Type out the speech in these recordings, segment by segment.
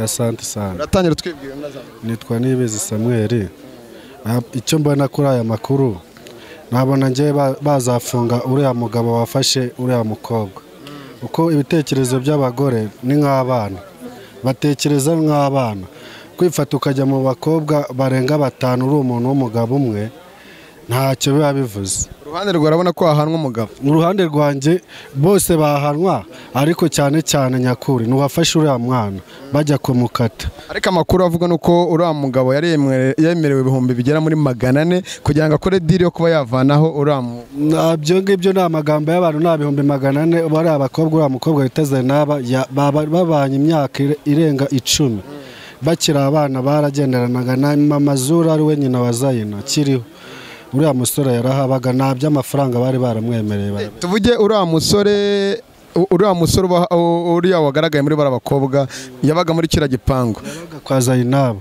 asante sana uratangira twibwira unazana nitwa nibizi samuel Ah, icyo mbona kuri aya makuru nabona ngewe ba- bazafunga uriya mugabo wafashe uriya mukobwa uko ibitekerezo by'abagore ni nk'abana batekereza nk'abana kwifata ukajya mu bakobwa barenga batanu uri umuntu w'umugabo umwe ntacyo biba bivuze uruhande rwawe urabona ko hahanwa umugabo uruhande rwanjye bose bahanwa ariko cyane cyane nyakuri ntiwafashe uriya mwana bajya kumukata ariko amakuru avuga ni uko uriya mugabo yari yemwe- yemerewe ibihumbi bigera muri magana ane kugira ngo akore diri yo kuba yavanaho uriya mu Na- ibyo ngibyo ni amagambo y'abantu ni ibihumbi magana ane bari abakobwa uriya mukobwa bita Zainaba ya- baba- babanye imyaka ire- irenga icumi bakiri abana baragenderanaga na mamazura ari we nyina wa zayina kiriho uriya musore yarahabaga nta by'amafaranga bari baramwemereye bara- tuvuge uriya musore u- uriya musore uba- u- uriya wagaragaye muri bariya bakobwa yabaga muri kiriya gipangu yabaga kwa Zainaba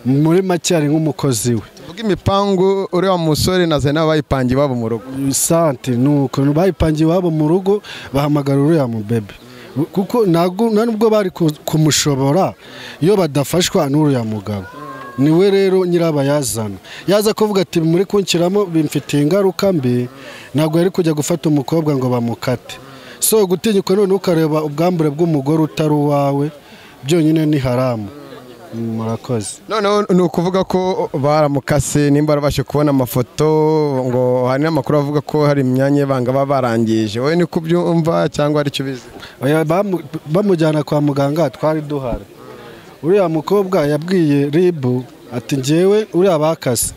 muri make ari nk'umukozi we tuvuge imipangu uriya musore na zena bayipangiye iwabo mu rugo sante ni ukuntu bayipangiye iwabo mu rugo bahamagara uriya mubebe kuko ntabwo nta nubwo bari ku- kumushobora iyo badafashwa n'uriya mugabo niwe rero nyirabayazana yaza kuvuga ati muri kunshyiramo bimfitiye ingaruka mbi ntabwo yari kujya gufata umukobwa ngo bamukate so gutinyuka none ukareba ubwambure bw'umugore utari uwawe byonyine ni haramu murakoze noneho ni ukuvuga ko baramukase nimba barabashe kubona amafoto ngo hari n'amakuru avuga ko hari imyanya y'ibanga baba barangije wowe ni kubyumva cyangwa hari icyo ubizi Oya, bamu- bamujyana kwa muganga twari duhari uriya mukobwa yabwiye ribu ati ngewe uriya bakase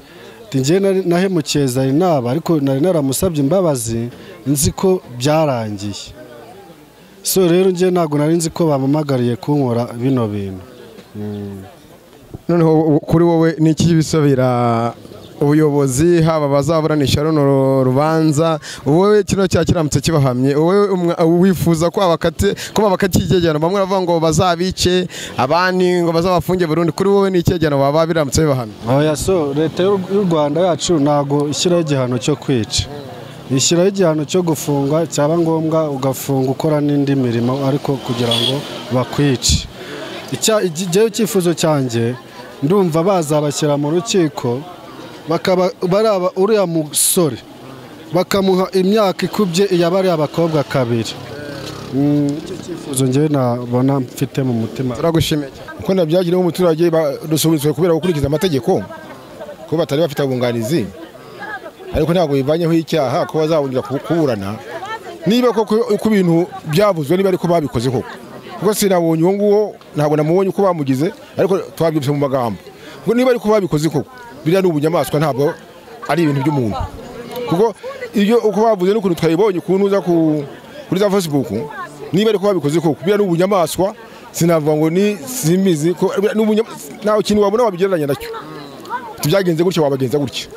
ati ngewe nari- nahemukiye zarinaba ariko nari naramusabye imbabazi nzi ko byarangiye so rero ngewe ntabwo nari nzi ko bampamagariye kunkora bino bintu noneho u- kuri wowe ni iki bisabira ubuyobozi haba abazaburanisha runo ru- rubanza wowe kino cyaha kiramutse kibahamye wowe umwa- wifuza ko abakate ko babakakigegano bamwe baravuga ngo bazabice abandi ngo bazabafunge burundu kuri wowe ni ikegano baba biramutse bibahamye oya so leta y'u y'u rwanda yacu ntabwo ishyiraho igihano cyo kwica ishyiraho igihano cyo gufunga cyaba ngombwa ugafunga ukora n'indi mirimo ariko kugira ngo bakwice Icya- igi- jyewe icyifuzo cyanjye ndumva bazabashyira mu rukiko bakaba baraba uriya musore bakamuha imyaka ikubye iyabariye abakobwa kabiri Mm, icyo cyifuzo njyewe nabona mfite mu mutima turagushimiye cyane. uko nabyagiriye umuturage badusunitswe kubera gukurikiza amategeko ko batari bafite abunganizi ariko ntabwo bivanyeho icyaha ko bazabonera ku- kuburana niba koko uko ibintu byavuzwe niba ariko babikoze koko kuko sinabonye uwo nguwo ntabwo namubonye uko bamugize ariko twabyumvise mu magambo kuko niba ariko babikoze koko biriya ni ubunyamaswa ntabwo ari ibintu by'umuntu kuko ibyo uko bavuze n'ukuntu twayibonye ukuntu uza ku- kuri za facebook niba ariko babikoze koko biriya ni ubunyamaswa sinavuga ngo ni simbizi ko biriya ni ubunya- nta kintu wabona wabigereranya nacyo byagenze gutya wabagenza gutya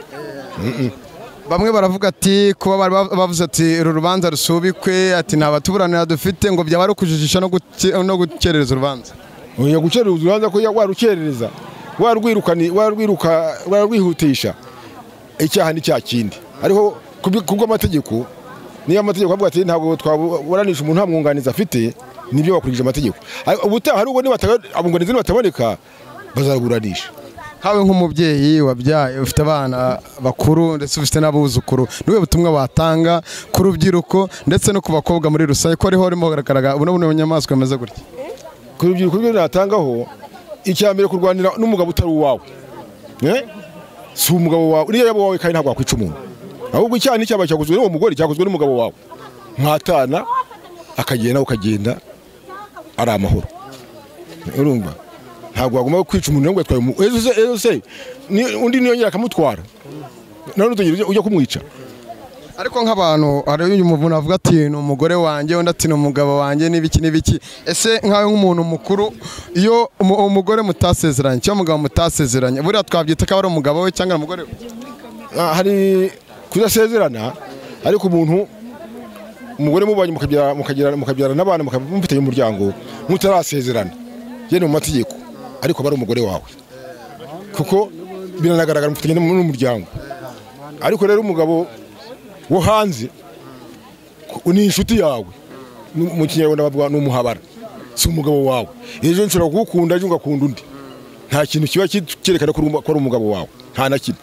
bamwe baravuga ati kuba bari bav- bavuze ati uru rubanza rusubikwe ati nta batuburanira dufite ngo byaba ari ukujijisha no guke- no gukerereza urubanza uya gukerereza urubanza ko warukerereza warwirukani warwiruka warwihutisha icyaha ni cya kindi ariko kubwi- kubw'amategeko niyo amategeko avuga ati ntabwo twaburanisha umuntu nta mwunganizi afite nibyo bakurikije amategeko Ariko ubutaha nubwo niba ataba- abunganizi nibataboneka bazaburanisha Nkawe nk'umubyeyi wabyaye ufite abana bakuru ndetse ufite n'abuzukuru niwe butumwa watanga ku rubyiruko ndetse no ku bakobwa muri rusange ko ariho urimo kugaragara buno buno bunyamaswa bumeze gutya ku rubyiruko rw'ibyo natangaho icya mbere kurwanira n'umugabo utari uwawe Eh? si umugabo wawe niyo yaba uwawe kandi ntabwo wakwica umuntu ahubwo icyaha ni icyaha cyakozwe n'uwo mugore cyakozwe n'umugabo wawe mwatana akagenda nawe ukagenda ari amahoro urumva ntabwo wagomba kwica umuntu ngo yatwaye umu- ejo se ejo se ni- undi niyongera akamutwara none utegereje ujya kumwica ariko nk'abantu hari uyu muntu avuga ati ni umugore wanjye undi ati ni umugabo wanjye n'ibiki n'ibiki ese nkawe nk'umuntu mukuru iyo umu- umugore mutasezeranye cyangwa umugabo mutasezeranye buriya twabyita ko ari umugabo we cyangwa ari umugore we Ah, hari kudasezerana ariko umuntu umugore mubanye mukabyara- mukagira- mukabyarana n'abana mukaba mufitanye umuryango mutarasezerana yene mu mategeko ariko aba ari umugore wawe kuko biranagaragara mufitanye n'um- n'umuryango ariko rero umugabo wo hanze ku- ni inshuti yawe Mu- mu kinyarwanda bavuga ni umuhabara si umugabo wawe ejo nshobora kugukunda ejo ngakunda undi nta kintu kiba kirerekana ko uri umu- ko ari umugabo wawe nta na kimwe